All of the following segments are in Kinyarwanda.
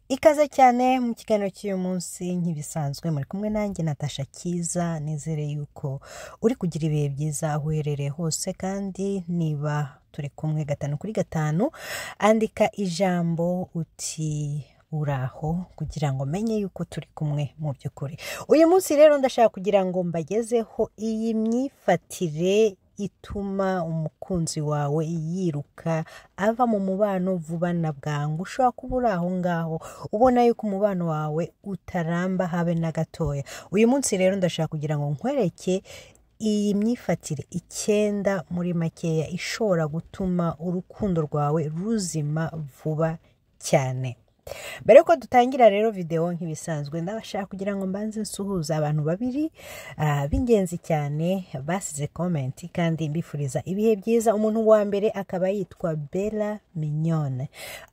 ikaze cyane mu kiganiro cy'uyu munsi nk'ibisanzwe muri kumwe nanjye natasha cyiza nizere yuko uri kugira ibihe byiza aho uherereye hose kandi niba turi kumwe gatanu kuri gatanu andika ijambo uti uraho kugira ngo menye yuko turi kumwe mu by'ukuri uyu munsi rero ndashaka kugira ngo mbagezeho iyi myifatire ituma umukunzi wawe yiruka ava mu mubano vuba na bwangu ushobora kuba uri aho ngaho ubona yuko umubano wawe utaramba habe na gatoya uyu munsi rero ndashaka kugira ngo nkwereke iyi myifatire icyenda muri makeya ishobora gutuma urukundo rwawe ruzima vuba cyane mbere yuko dutangira rero videwo nk'ibisanzwe ndabashaka kugira ngo mbanze nsuhuze abantu babiri ah, b'ingenzi cyane basize komenti kandi mbifuriza ibihe byiza umuntu wa mbere akaba yitwa bela mignone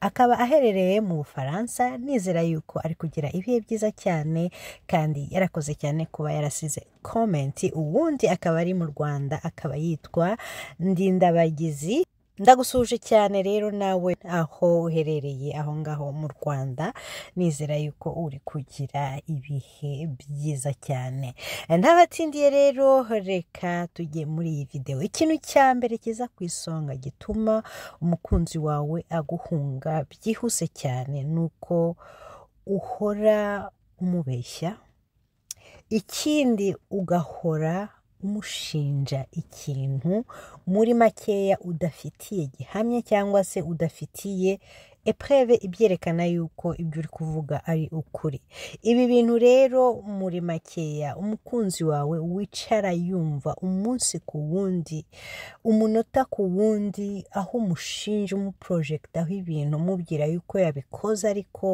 akaba aherereye mu bufaransa nizera yuko ari kugira ibihe byiza cyane kandi yarakoze cyane kuba yarasize komenti uwundi akaba ari mu rwanda akaba yitwa ndindabagizi Ndagusuje cyane rero nawe aho uherereye aho ngaho mu Rwanda nizera yuko uri kugira ibihe byiza cyane ntabatsindiye rero reka tujye muri iyi videwo ikintu cya mbere kiza ku isonga gituma umukunzi wawe aguhunga byihuse cyane ni uko uhora umubeshya ikindi ugahora umushinja ikintu muri makeya udafitiye gihamya cyangwa se udafitiye epreve ibyerekana yuko ibyo uri kuvuga ari ukuri ibi bintu rero muri makeya umukunzi wawe wicara yumva umunsi ku wundi umunota ku wundi aho umushinja umuporojegitaho ibintu umubwira yuko yabikoze ariko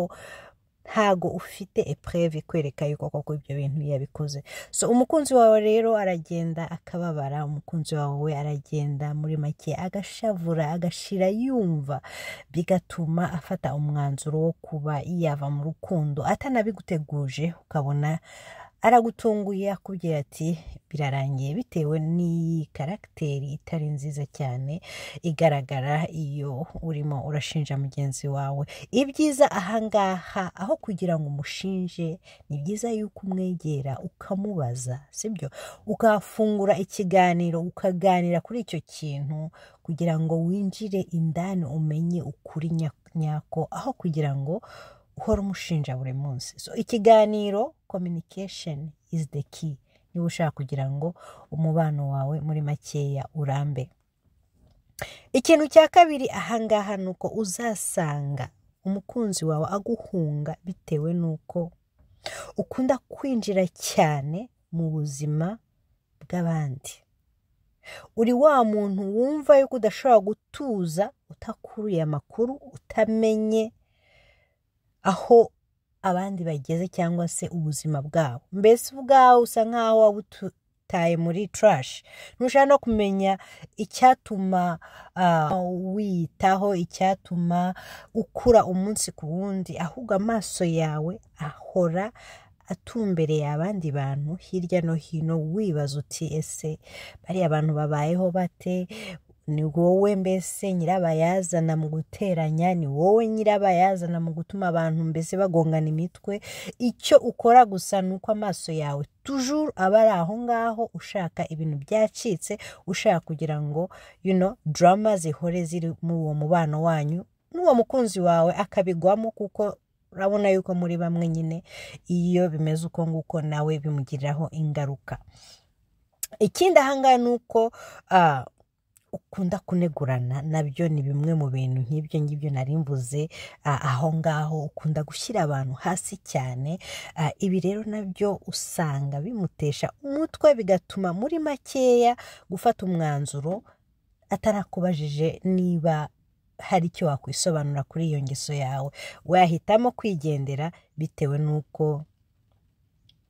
ntago ufite epreve ikwereka yuko koko ibyo bintu yabikoze so umukunzi wawe rero aragenda akababara umukunzi wawe aragenda muri make agashavura agashira yumva bigatuma afata umwanzuro wo kuba yava mu rukundo atanabiguteguje ukabona aragutunguye akubwira ati birarangiye bitewe n'iyi karagiteri itari nziza cyane igaragara iyo urimo urashinja mugenzi wawe ibyiza ahangaha aho kugira ngo umushinje ni byiza yuko umwegera ukamubaza sibyo ukahafungura ikiganiro ukaganira kuri icyo kintu kugira ngo winjire indani umenye ukuri nya- nyako aho kugira ngo uhora umushinja buri munsi so ikiganiro communication is the key niba ushaka kugira ngo umubano wawe muri makeya urambe ikintu cya kabiri ahangaha ni uko uzasanga umukunzi wawe aguhunga bitewe n'uko ukunda kwinjira cyane mu buzima bw'abandi uri wa muntu wumva yuko udashobora gutuza utakuruye amakuru utamenye aho abandi bageze cyangwa se ubuzima bwabo mbese ubwawe usa nk'aho waba utaye muri turashi ntushaka no kumenya icyatuma ah, wiyitaho icyatuma ukura umunsi ku wundi ahubwo amaso yawe ahora atumbereye abandi bantu hirya no hino wibaza uti ese bariya bantu babayeho bate ni wowe mbese nyirabayazana mu guteranya ni wowe nyirabayazana mu gutuma abantu mbese bagongana imitwe icyo ukora gusa ni uko amaso yawe tujuru aba ari aho ngaho ushaka ibintu byacitse ushaka kugira ngo you know, drama zihore ziri muri uwo mubano wanyu n'uwo mukunzi wawe akabigwamo kuko urabona yuko muri bamwe nyine iyo bimeze uko nguko nawe bimugiriraho ingaruka ikindi ahangaha ni uko ah, ukunda kunegurana nabyo ni bimwe mu bintu nk'ibyo ngibyo nari mvuze ah, aho ngaho ukunda gushyira abantu hasi cyane Ah, ibi rero nabyo usanga bimutesha umutwe bigatuma muri makeya gufata umwanzuro atarakubajije niba hari icyo wakwisobanura kuri iyo ngeso yawe wahitamo kwigendera bitewe n'uko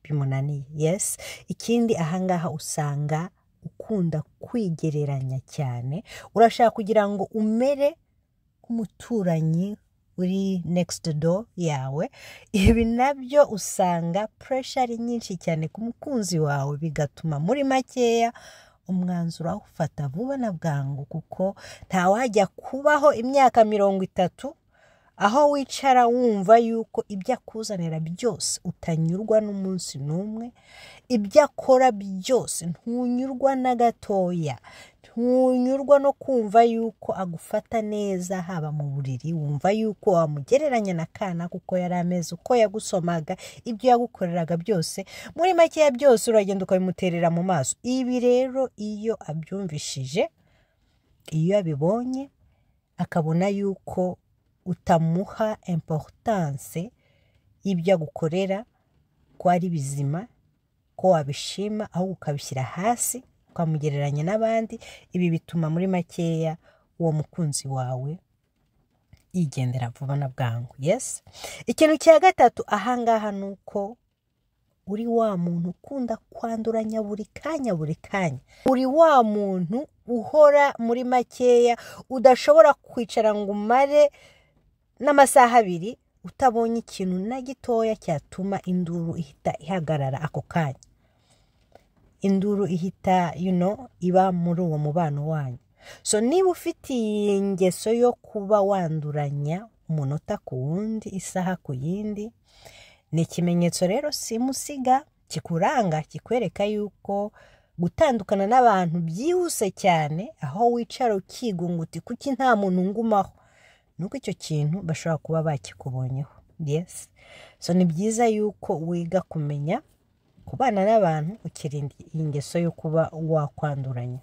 bimunaniye yesi ikindi ahangaha usanga ukunda kwigereranya cyane urashaka kugira ngo umere nk'umuturanyi uri next door yawe ibi nabyo usanga puresha ari nyinshi cyane ku mukunzi wawe bigatuma muri makeya umwanzuro awufata vuba na bwangu kuko ntawajya kubaho imyaka mirongo itatu aho wicara wumva yuko ibyo akuzanira byose utanyurwa n'umunsi n'umwe ibyo akora byose ntunyurwa na gatoya ntunyurwa no kumva yuko agufata neza haba mu buriri wumva yuko wamugereranya na kana kuko yari ameze uko yagusomaga ibyo yagukoreraga byose muri makeya byose uragenda ukabimuterera mu maso ibi rero iyo abyumvishije iyo abibonye akabona yuko utamuha importance y'ibyo agukorera ko ari bizima ko wabishima ahubwo ukabishyira hasi ukamugereranya n'abandi ibi bituma muri makeya uwo mukunzi wawe yigendera vuba na bwangu yesi ikintu cya gatatu ahangaha ni uko uri wa muntu ukunda kwanduranya buri kanya buri kanya uri wa muntu uhora muri makeya udashobora kwicara ngo umare n'amasaha abiri utabonye ikintu na gitoya cyatuma induru ihita ihagarara ako kanya induru ihita you know, iba muri uwo mubano wanyu so niba ufite iyi ngeso yo kuba wanduranya umunota ku wundi isaha ku yindi ni ikimenyetso rero simusiga kikuranga kikwereka yuko gutandukana n'abantu byihuse cyane aho wicara ukigunguti kuki nta muntu ngumaho nuko icyo kintu bashobora kuba bakikubonyeho yesi so ni byiza yuko wiga kumenya kubana n'abantu ukirinda iyi ngeso yo kuba wakwanduranya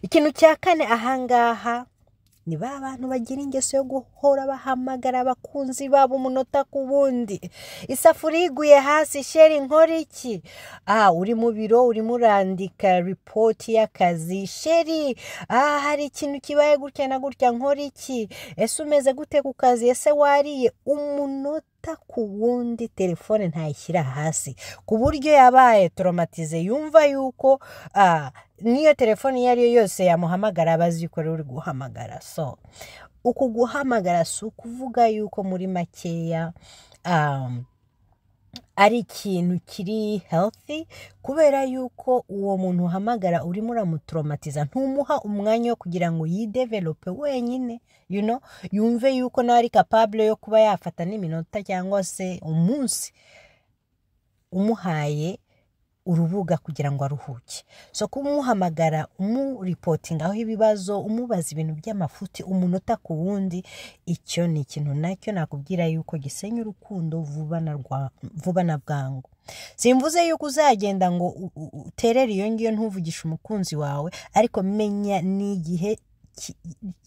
ikintu cya kane ahangaha ni ba bantu bagira ingeso yo guhora bahamagara abakunzi babo umunota ku wundi isafuriya iguye hasi sheri nkora iki aha uri mu biro urimo urandika ripoti y'akazi sheri aha hari ikintu kibaye gutya na gutya nkora iki ese umeze gute ku kazi ese wariye umunota ku wundi telefone ntayishyira hasi ku buryo yabaye toromatize yumva yuko ah, niyo telefone iyo ari yo yose yamuhamagara aba azi ko uri guhamagara so uku guhamagara si ukuvuga yuko muri makeya ari ikintu kiri healthy kubera yuko uwo muntu uhamagara urimo uramutoromatiza ntumuha umwanya wo kugira ngo yidevelope wenyine you know, yumve yuko nawe ari capable yo kuba yafata n'iminota cyangwa se umunsi umuhaye urubuga kugira ngo aruhuke so kumuhamagara umuripotinga aho ibibazo umubaza ibintu by'amafuti umunota ku wundi icyo ni ikintu nacyo nakubwira yuko gisenya urukundo vuba na bwangu simvuze yuko uzagenda ngo uterere iyo ngiyo ntuvugishe umukunzi wawe ariko menya n'igihe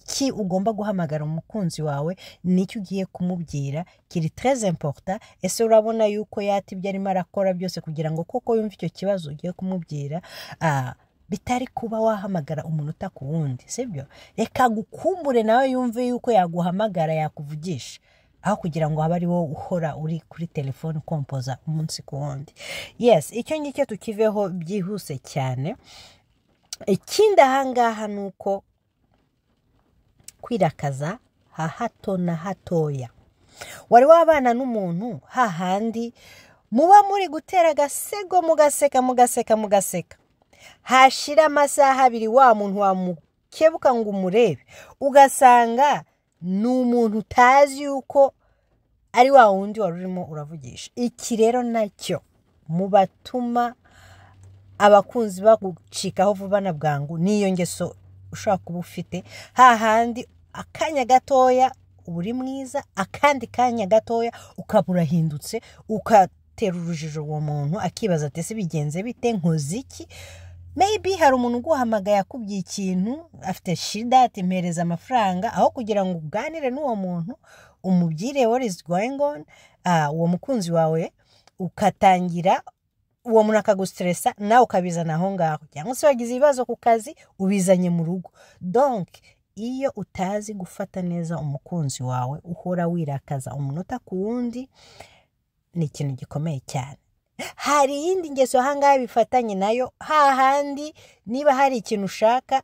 ki ugomba guhamagara umukunzi wawe nicyo ugiye kumubwira kiri tereze emporota ese urabona yuko yata ibyo arimo arakora byose kugira ngo koko yumve icyo kibazo ugiye kumubwira bitari kuba wahamagara umunota ku wundi sibyo reka gukumbure nawe yumve yuko yaguhamagara yakuvugisha aho kugira ngo habe ari wowe uhora uri kuri telefone ukompoza umunsi ku wundi yesi icyo ngicyo tukiveho byihuse cyane ikindi ahangaha ni uko kwirakaza ha hato na hatoya wari wabana n'umuntu hahandi muba muri gutera agasego mugaseka mugaseka mugaseka hashira amasaha abiri wa muntu wamukebuka ngo umurebe ugasanga ni umuntu utazi yuko ari wa wundi wari urimo uravugisha iki rero nacyo mu batuma abakunzi bagucikaho vuba na bwangu n'iyo ngeso ushobora kuba ufite hahandi akanya gatoya uba uri mwiza akandi kanya gatoya ukaba urahindutse ugatera urujijo uwo muntu akibaza ati ese bigenze bite nkoze iki meyibi hari umuntu uguhamagaye akubwiye ikintu afite shida atempereza amafaranga aho kugira ngo uganire n'uwo muntu umubwire is going on uwo mukunzi wawe ukatangira uwo muntu akagustresa nawe ukabizana aho ngaho cyangwa se wagize ibibazo ku kazi ubizanye mu rugo donke iyo utazi gufata neza umukunzi wawe uhora wirakaza umunota ku wundi ni ikintu gikomeye cyane hari iyindi ngeso ahangaha bifatanye nayo hahandi niba hari ikintu ushaka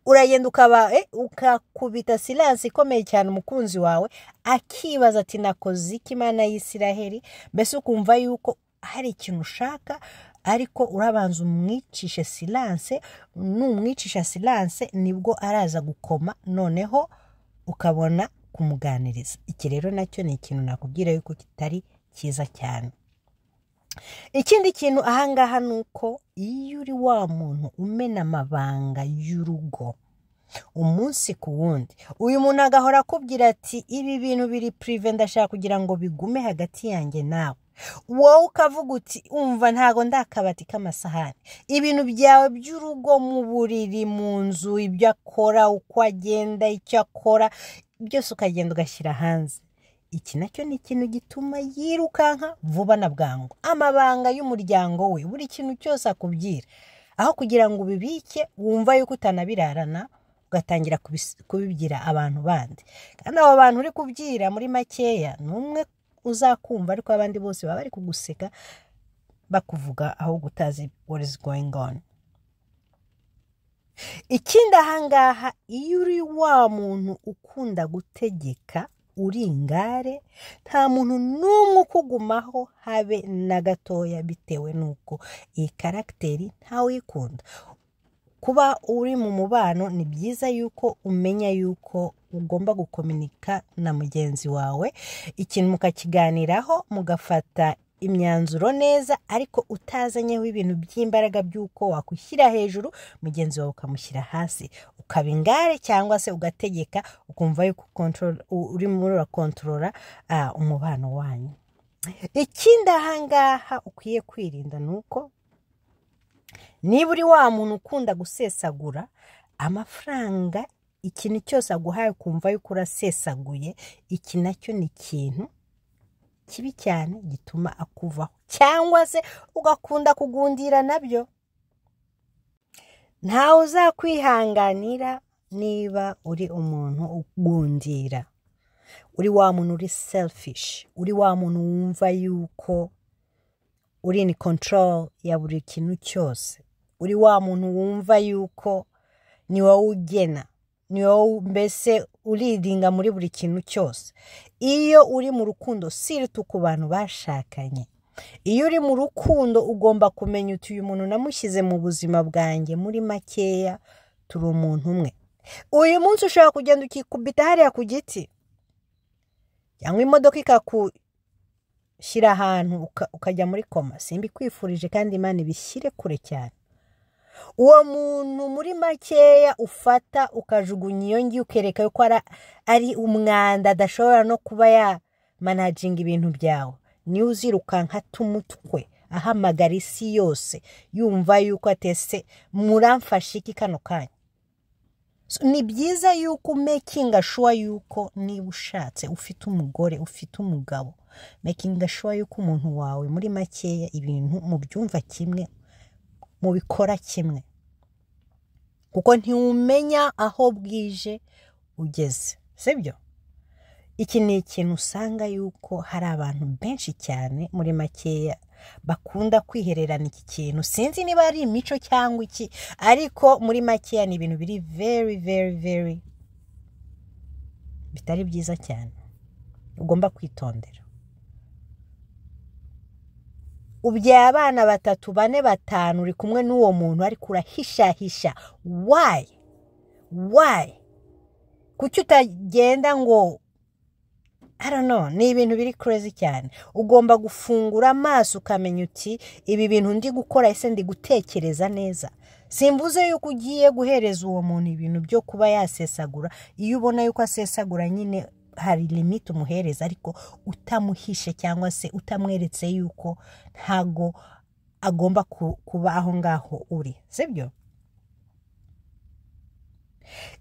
uragenda ukaba ukakubita silansi ikomeye cyane umukunzi wawe akibaza ati nakoze ikimana y'isiraheri mbese ukumva yuko hari ikintu ushaka ariko urabanza umwicishe silanse numwicisha silanse nibwo araza gukoma noneho ukabona kumuganiriza iki rero nacyo ni ikintu nakubwira yuko kitari cyiza cyane ikindi kintu ahangaha ni uko iyo uri wa muntu umena amabanga y'urugo umunsi ku wundi uyu muntu agahora akubwira ati ibi bintu biri purive ndashaka kugira ngo bigume hagati yanjye nawe wowe ukavuga uti umva ntago ndakabati k'amasahani ibintu byawe by'urugo mu buriri mu nzu ibyo akora uko agenda icyo akora byose ukagenda ugashyira hanze iki nacyo ni ikintu gituma yirukanka vuba na bwangu amabanga y'umuryango we buri kintu cyose akubwira aho kugira ngo ubibike wumva yuko utanabirarana ugatangira kubibwira abantu bandi kandi abo bantu uri kubwira muri makeya ni umwe uzakumva ariko abandi bose baba bari kuguseka bakuvuga aho gutazi what is going on ikindi ahangaha iyo uri wa muntu ukunda gutegeka uri ingare nta muntu n'umwe ukugumaho habe na gatoya bitewe n'uko iyi karagiteri ntawe uyikunda kuba uri mu mubano ni byiza yuko umenya yuko ugomba gukominika na mugenzi wawe ikintu mukakiganiraho mugafata imyanzuro neza ariko utazanyeho ibintu by'imbaraga by'uko wakwishyira hejuru mugenzi wawe ukamushyira hasi ukaba ingare cyangwa se ugategeka ukumva yuko urimo urakontorora umubano wanyu ikindi ahangaha ukwiye kwirinda ni uko niba uri wa muntu ukunda gusesagura amafaranga ikintu cyose aguhaye ukumva yuko urasesaguye iki nacyo ni ikintu kibi cyane gituma akuvaho cyangwa se ugakunda kugundira nabyo ntawe uzakwihanganira niba uri umuntu ugundira uri wa muntu uri selifishi uri wa muntu wumva yuko uri ni control ya buri kintu cyose uri wa muntu wumva yuko ni wowe ugena ni wowe mbese uridinga muri buri kintu cyose iyo uri mu rukundo sirita ku bantu bashakanye iyo uri mu rukundo ugomba kumenya uti uyu muntu namushyize mu buzima bwanjye muri makeya turi umuntu umwe uyu munsi ushobora kugenda ukikubita hariya ku giti cyangwa imodoka ikakushyira ahantu ukajya muri koma simbikwifurije kandi imana ibishyire kure cyane uwo muntu muri makeya ufata ukajugunya iyo ngiyo ukereka ko ari umwanda adashobora no kuba yamanajinga ibintu byawe niwe uzirukanka tumutwe ahamagara isi yose yumva yuko atese muramfashe iki kano kanya ni byiza yuko umekinga shuwa yuko niba ushatse ufite umugore ufite umugabo mekinga shuwa yuko umuntu wawe muri makeya ibintu mu byumva kimwe mu bikora kimwe kuko ntiwumenya aho bwije ugeze sibyo iki ni ikintu usanga yuko hari abantu benshi cyane muri makeya bakunda kwihererana iki kintu sinzi niba ari imico cyangwa iki ariko muri makeya ni ibintu biri very very very bitari byiza cyane ugomba kwitondera ubyaye abana batatu bane batanu uri kumwe n'uwo muntu ariko urahishahisha wayi wayi kuki utagenda ngo arano ni ibintu biri kurezi cyane ugomba gufungura amaso ukamenya uti ibi bintu ndi gukora ese ndi gutekereza neza simvuze yuko ugiye guhereza uwo muntu ibintu byo kuba yasesagura iyo ubona yuko asesagura nyine hari limite umuhereza ariko utamuhishe cyangwa se utamweretse yuko ntago agomba kuba aho ngaho uri sibyo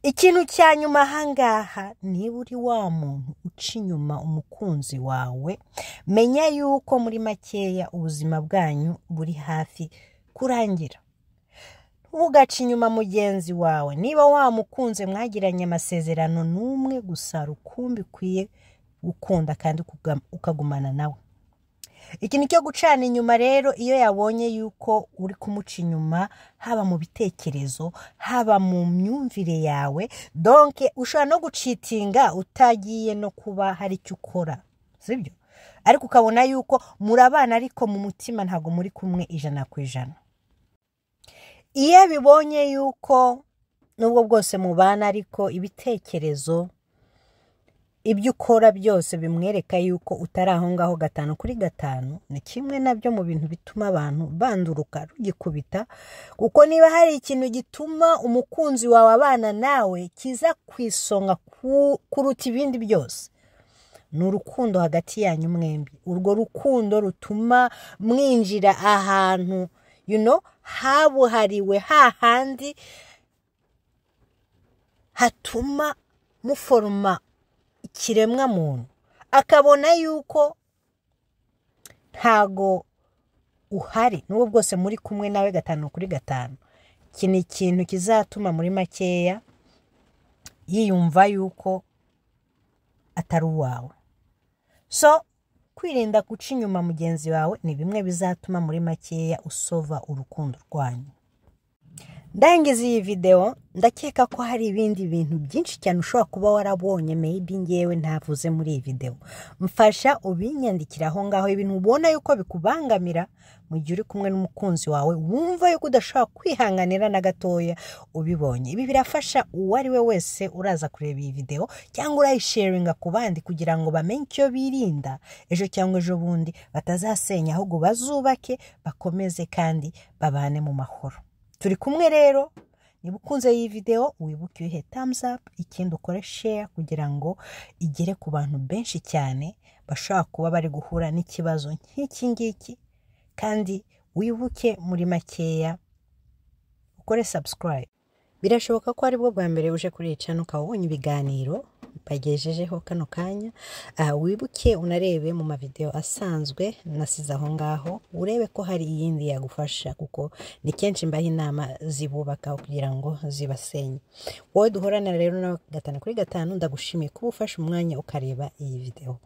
ikintu cya nyuma ahangaha niba uri wa muntu uca inyuma umukunzi wawe menya yuko muri makeya ubuzima bwanyu buri hafi kurangira ntugace inyuma mugenzi wawe niba wamukunze mwagiranye amasezerano n'umwe gusa rukumbi ukwiye gukunda kandi ukagumana nawe ikintu cyo gucana inyuma rero iyo yabonye yuko uri kumuca inyuma haba mu bitekerezo haba mu myumvire yawe donke ushobora no gucitinga utagiye no kuba hari icyo ukora sibyo ariko ukabona yuko murabana ariko mu mutima ntabwo muri kumwe ijana ku ijana iyo abibonye yuko nubwo bwose mubana ariko ibitekerezo ibyo ukora byose bimwereka yuko utari aho ngaho gatanu kuri gatanu ni kimwe nabyo mu bintu bituma abantu banduruka rugikubita kuko niba hari ikintu gituma umukunzi wawe abana nawe kiza ku isonga kuruta ibindi byose ni urukundo hagati yanyu mwembi urwo rukundo rutuma mwinjira ahantu yuno habuhariwe hahandi hatuma muforoma ikiremwa muntu akabona yuko ntago uhari n'ubu bwose muri kumwe nawe gatanu kuri gatanu iki ni ikintu kizatuma muri makeya yiyumva yuko atari uwawe so kwirinda guca inyuma mugenzi wawe ni bimwe bizatuma muri makeya usova urukundo rwanyu ndangiza iyi videwo ndakeka ko hari ibindi bintu byinshi cyane ushobora kuba warabonye maybe ngewe ntavuze muri iyi videwo mfasha ubinyandikira aho ngaho ibintu ubona yuko bikubangamira mu gihe uri kumwe n'umukunzi wawe wumva yuko udashobora kwihanganira na gatoya ubibonye ibi birafasha uwo ari we wese uraza kureba iyi videwo cyangwa urayisharinga ku bandi kugira ngo bamenye icyo birinda ejo cyangwa ejo bundi batazasenya ahubwo bazubake bakomeze kandi babane mu mahoro turi kumwe rero niba ukunze iyi videwo wibuke uyihe thumbs up ikindi ukore share kugira ngo igere ku bantu benshi cyane bashobora kuba bari guhura n'ikibazo nk'iki ngiki kandi wibuke muri makeya ukore subscribe birashoboka ko aribwo bwa mbere uje kuri iyi cano ukaba ubonye ibiganiro bagejejeho kano kanya Ah, wibuke unarebe mu mavideo asanzwe nasize aho ngaho urebe ko hari iyindi yagufasha kuko ni kenshi mbaho inama zibubaka kugira ngo zibasenye wowe duhorana rero nawe gatanu kuri gatanu ndagushimiye kuba ufashe umwanya ukareba iyi videwo